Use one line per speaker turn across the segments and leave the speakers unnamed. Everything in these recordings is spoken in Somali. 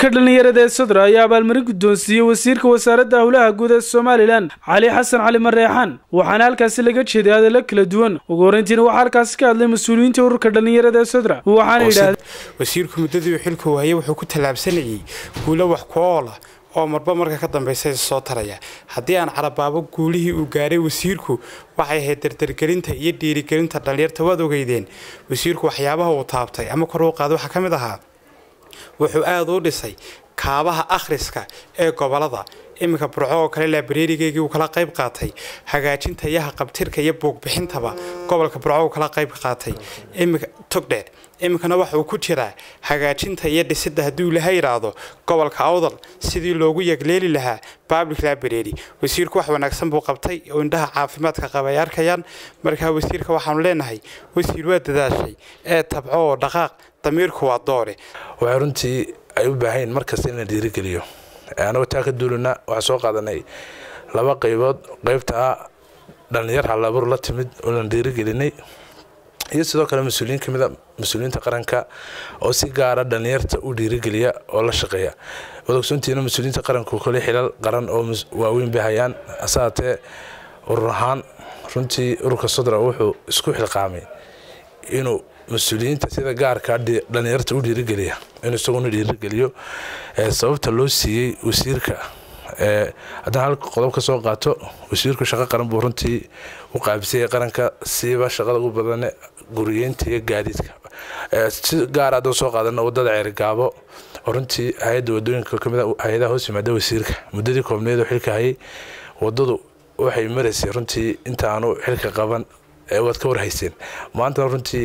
ururka dhallinyarada ee sodra ayaa abaalmarin guddoonsiiyey wasiirka wasaaradda howlaha guud ee somalilan cali xasan cali mareexaan waxaana halkaasi laga jeeday hadallo kala duwan ugu horreyntiina waxaa halkaasi ka hadlay mas-uuliyiinta ururka dhallinyarada ee sodra waxaana yidhahdeen
wasiirku muddadii uu xilku waayey wuxuu ku tallaabsanayey guulo wax ku oola oo marba marka ka dambaysa soo taraya haddii aan carabaabo guulihii uu gaaray wasiirku waxay ahayd dardargelinta iyo dhiirigelinta dhallinyarta waad ogeydeen wasiirku waxyaabaha uu taabtay ama kor uu qaada waxaa ka mid ahaa wuxuu aada u dhisay kaabaha akhriska ee gobolada iminka burco oo kale laabareerigeygii uu kala qayb qaatay hagaajinta yaha qabtirka iyo buugbixintaba gobolka burco uu kala qayb qaatay iminka togdheer iminkana waxa uu ku jiraa hagaajinta iyo dhisidda hadduu ilaha yidhaahdo gobolka awdal sidii loogu yegleeli lahaa public library wasiirku wax wanaagsan buu qabtay oo indhaha caafimaadka qaba ay arkayaan markaa wasiirka waxaanu leenahay wasiir waa dadaashay ee tabco oo dhaqaaq damiirku waa doore
waxay runtii ay u baahayn markasta in la dhiirigeliyo anagoo taa ka duulana waxaan soo qaadanay laba qaybood qaybta ah dhallinyar halabuur la timid oo lan dhiirigelinay iyo sidoo kale mas-uuliyiin kamid a mas-uuliyiinta qaranka oo si gaara dhallinyarta u dhiirigeliya oo la shaqeeya waad ogsoontiina mas-uuliyiinta qaranku kole xilal qaran oo waaweyn bay hayaan asaatee urur ahaan runtii ururka sodra wuxuu isku xilqaamay inuu mas-uuliyiinta sida gaarka dhallinyarta u dhiirigeliya inuu isaguna dhiirigeliyo sababta loo siiyey wasiirka haddaan hal qodob ka soo qaato wasiirku shaqo qaran buu runtii u qaabisayay qaranka siiba shaqada ugu badane guriyeynta iyo gaadiidka si gaar haddaan soo qaadana wadada ceerigaabo oo runtii hay-adda wadooyinka kamid hay-adaha hoos yimaada wasiirka muddadii koobneed oo xilka hayay wadadu waxay maraysay runtii inta aanu xilka qaban waad ka warhayseen maantana runtii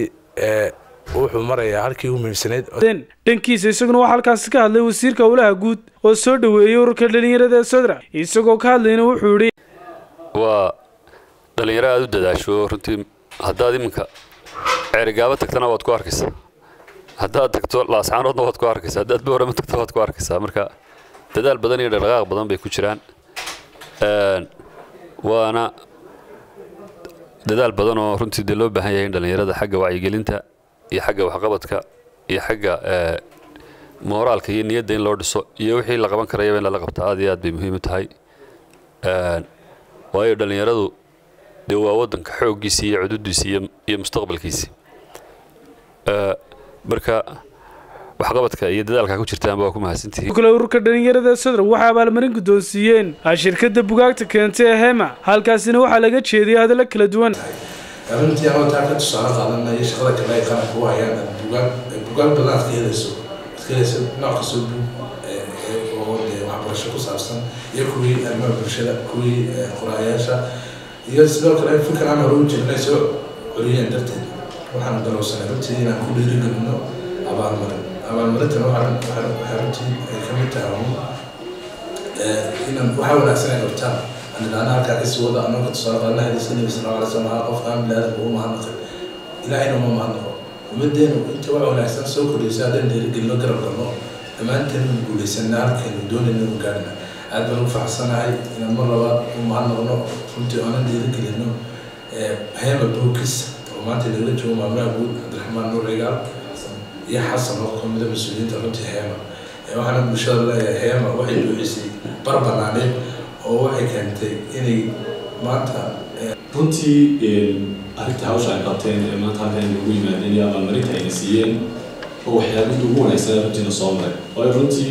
wuxuu marayaa halkii ugu muhiimsanayd
dhankiisa isaguna waxaa halkaasi ka hadlay wasiirka howlaha guud oo soo dhoweeyey ururka dhallinyarada ee sodra isagoo ka hadlayna wuxuu yidhi
waa dhallinyaro aada u dadaasho runtii haddaad iminka ceerigaabo tagtana waad ku arkaysaa haddaad tagto laascaanoodna waad ku arkaysaa haddaad boorama tagto waad ku arkaysaa marka dadaal badan iyo dhaqdhaqaaq badan bay ku jiraan waana dadaal badan oo runtii dee loo baahan yahay in dhallinyarada xagga wacyigelinta iyo xagga waxqabadka iyo xagga mooraalka iyo niyadda in loo dhiso iyo wixii la qaban karayaba in lala qabta aad iyo aad bay muhiim u tahay waayo dhallinyaradu dee waa waddanka xooggiisii iyo cududiisii iyo mustaqbalkiisii marka waxqabadka iyo dadaalka ku jirtaanba waa ku mahadsantihiin
kale ururka dhallinyarada sodra waxay abaalmarin guddoonsiiyeen shirkadda bugaagta keentay ee hema halkaasina waxaa laga jeediyay hadallo kala duwan
runtii anoo taa ka tusaale qaadanaya shaqada kale ay qaranka u hayaan bugaag bugaag badan aad ka helayso aad ka helayso nooc kastoo bug oo dee waxbarasho ku saabsan iyo kuwii arrimaha bulshada kuwii qoraayaasha iyo sidoo kale fikir aan hore u jirnay soo celiyeen darteed waxaan darowsanay runtii inaan ku dhiirigelino abaalmarin abaalmarintan waxay runtii ay ka mid tahay inaan waxaa wanaagsan ay qabtaan anidhaana halkaa kasii wada anoo ka tusaale qaadana hadiisa nabi sal alla alay slam haa qofka aan bilaadanka u mahadnaqay ilaahayna uma mahadnaqo ummadeenu inta wax wanaagsan soo kordhaysa haddaan dhiirigelino garab galno dhammaanteen inu guulaysana halkaynu doonayna inu gaarna aad baan ugu faraxsanahay inaan mar labaad u mahadnaqno runtii aanan dhiirigelino hema bookis oo maanta nagala joogo maamulaha guud cabdiraxmaan nuur cigaal iyo xasan oo kamida mas-uuliyiinta runtii hema waxaana bulshada leeyahay hema waxay buuxisay bar banaaneed oo waxay keentay inay maanta
runtii arrinta hawsha ay qabteen ee maanta halkan ugu yimaadeen iyo abaalmarinta ayna siiyeen oo waxyaabihii ugu wanaagsanaa runtiina soo maray waayo runtii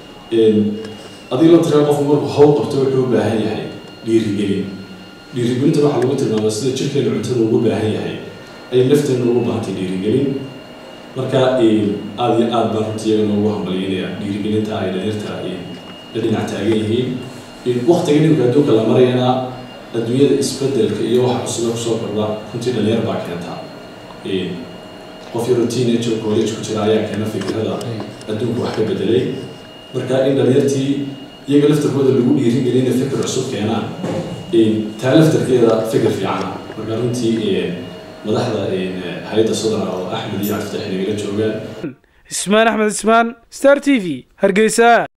adiga la tiraa qofku markuu hawl qabto wuxuu u baahan yahay dhiirigelin dhiirigelinta waxaa lagu tilmaama sida jirkeena cuntada ugu baahan yahay ay lafteena ugu baahantay dhiirigelin marka aada iyo aad baan runtii iyagana ugu hambalyeynaya dhiirigelinta ay dhalinyarta la dhinac taagan yihiin waktiga dhibka adduunka la marayana adduunyada isbedelka iyo waxa cusube kusoo kordha runtii dhalinyar baa keentaa qof yaroo teenager college ku jira ayaa keena fikrada adduunka wax ka bedelay marka in dhalinyartii iyaga laftarkooda lagu dhiirigelin inay fikir cusub keenaan taa laftarkeeda fikir fiicana marka runtii madaxda hay-adda sodra oo axmed iyo cabditax nagala joogaan
ismaan axmed ismaan star t v hargeysa